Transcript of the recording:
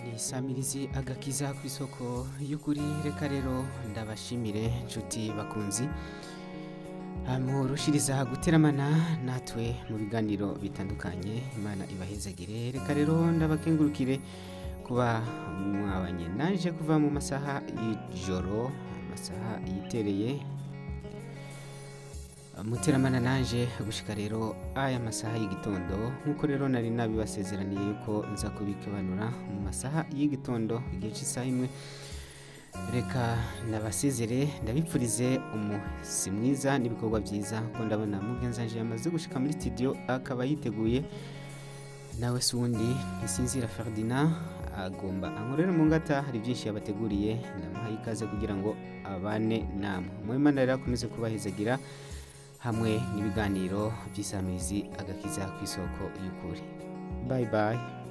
ni samirizi agakiza ku isoko y'ukuri reka rero ndabashimire nshuti bakunzi murushiriza guteramana natwe mu biganiro bitandukanye imana ibahezagire reka rero ndabakengurukire kuba mwabanye naje kuva mu masaha y'ijoro amasaha yitereye muteramana naje gushika rero aya masaha y'igitondo nk'uko rero nari nabibasezeraniye yuko nza kubikebanura mu masaha y'igitondo igihe cy'isaha imwe reka ndabasezere ndabipfurize umusi mwiza n'ibikorwa byiza ko ndabona mugenzanje yamaze gushika muri studio akaba yiteguye nawe si uwundi ntisinzira ferdinand agomba ankorere mu ngata hari byinshi yabateguriye ndamuhaye ikaze kugira ngo abane namwe muhimana rero akomeze kubahezagira hamwe n'ibiganiro by'isamizi agakiza ku isoko y'ukuri bayi bayi